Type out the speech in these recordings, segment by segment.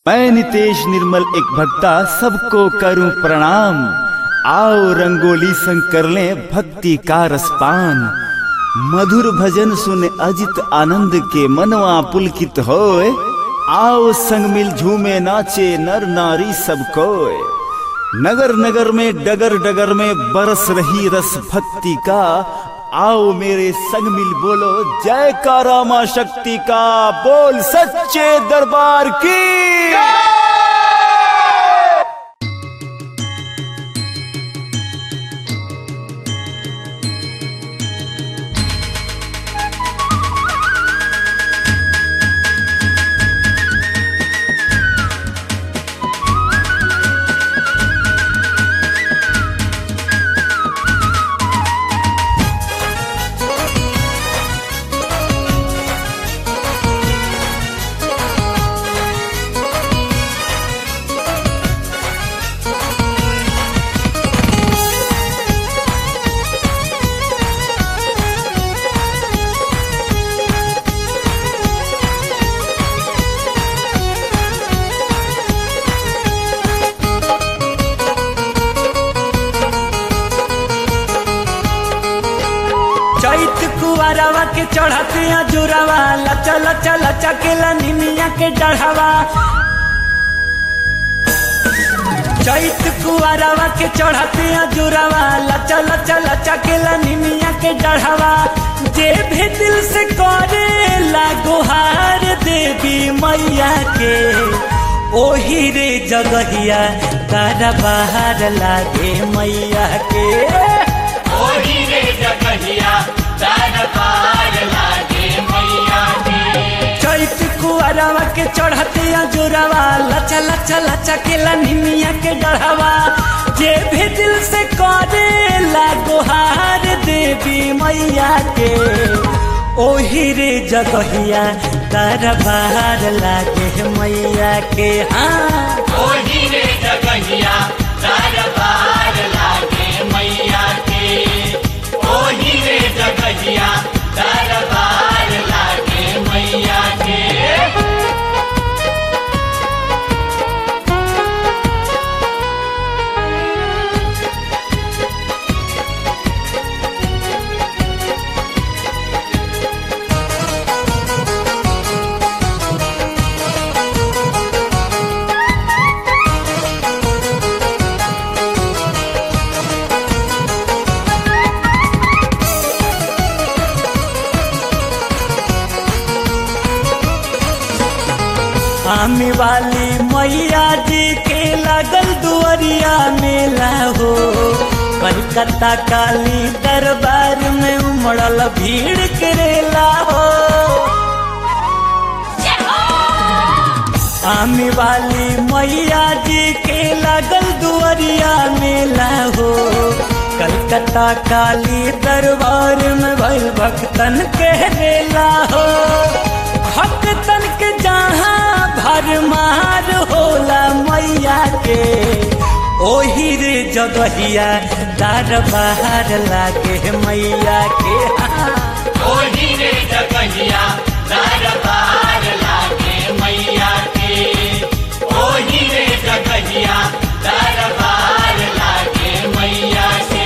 मैं नितेश निर्मल एक भक्ता सबको करूं प्रणाम आओ रंगोली संग कर लें भक्ति का रसपान मधुर भजन सुन अजित आनंद के मनवा पुलकित होए आओ संग मिल झूमे नाचे नर नारी सब कोय नगर नगर में डगर डगर में बरस रही रस भक्ति का आओ मेरे संग मिल बोलो जय का रामा शक्ति का बोल सच्चे दरबार की चैत कुआरवा के चढ़ते जुरावा लचा लचा लचा के निमिया के डढ़ावा चैत कुआरवा के चढ़ते जुरावा लचा लचा लचा के निमिया के डढ़ावा जे भी दिल से करे लागोहार देवी मैया के ओही रे जगहिया तारा बाहर लागे मैया के ओही रे जगहिया दान पार लागे मैया के चैत कुआरवा के चढ़ते जुरावा लचा लचा लचा के निमिया के डढ़ावा जे भी दिल से करे लागोहार देवी मैया के ओही रे जगहिया तार बाहर लागे मैया के हाँ ओही रे जगहिया दान पार लागे मैया के ओही रे जगहिया दान पार लागे मैया के आमी वाली मैया जी के लगल दुआरिया मेला हो कलकत्ता काली दरबार में उमड़ल भीड़ करेला हो आमी वाली मैया जी के लगल दुआरिया मेला हो कलकत्ता काली दरबार में भइल भक्तन के रेला हो भक्तन के जहाँ भरमार होला मैया के ओही रे जगहिया दार बाहर लागे मैया के हाँ। ओही रे जगहिया दान पार लागे मैया के ओही रे जगहिया दान पार लागे मैया के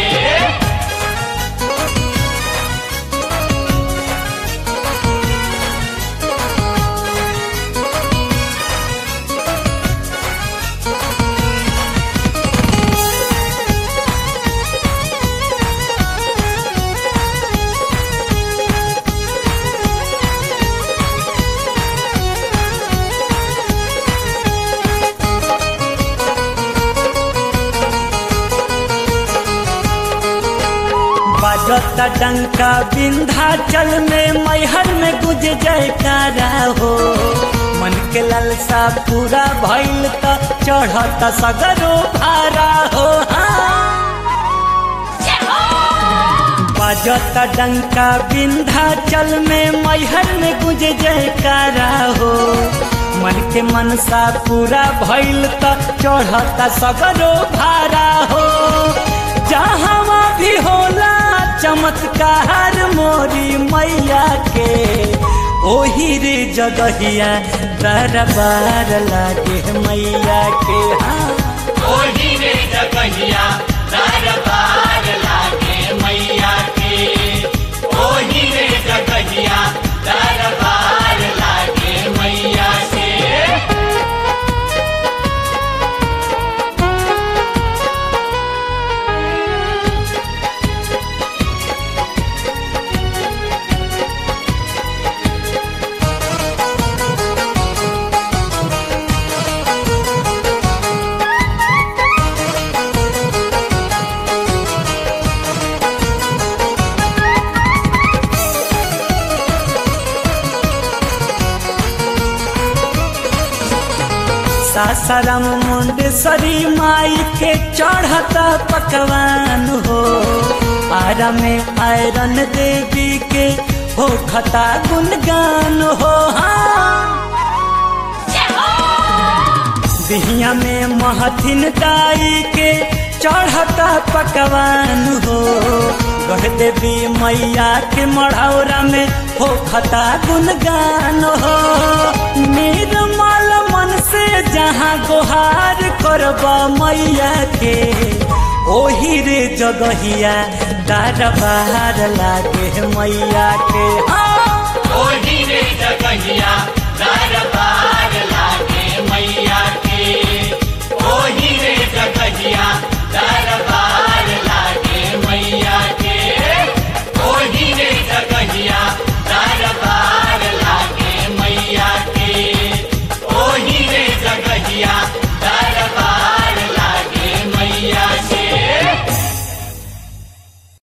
बजता डंका विंध्याचल में मैहर में गुज जयकारा हो मन के ललसा पूरा भइल त चढ़ता सगरो भारा हो बजता डंका विंध्याचल में मैहर में गुज जयकारा हो मन के मनसा पूरा भइल त चढ़ता सगरो भारा हो जहाँ भी होला चमत्कार मोरी मैया के ओही रे जगहिया दरबार लागे मैया के हाँ ओही रे जगहिया दरबार लागे मैया के ओही रे जगहिया दरबार लागे मैया के सासाराम मुंडेश्वरी माई के चढ़ता पकवान हो आरा में आयरन देवी के हो खता गुणगान हो हाँ बिहिया में महथिन दाई के चढ़ता पकवान हो गढ़ देवी मैया के मढ़ौरा में हो खता गुणगान हो निर्मल मन से जहाँ गोहार करब मैया के ओही रे जगहिया दरबार लागे मैया के हाँ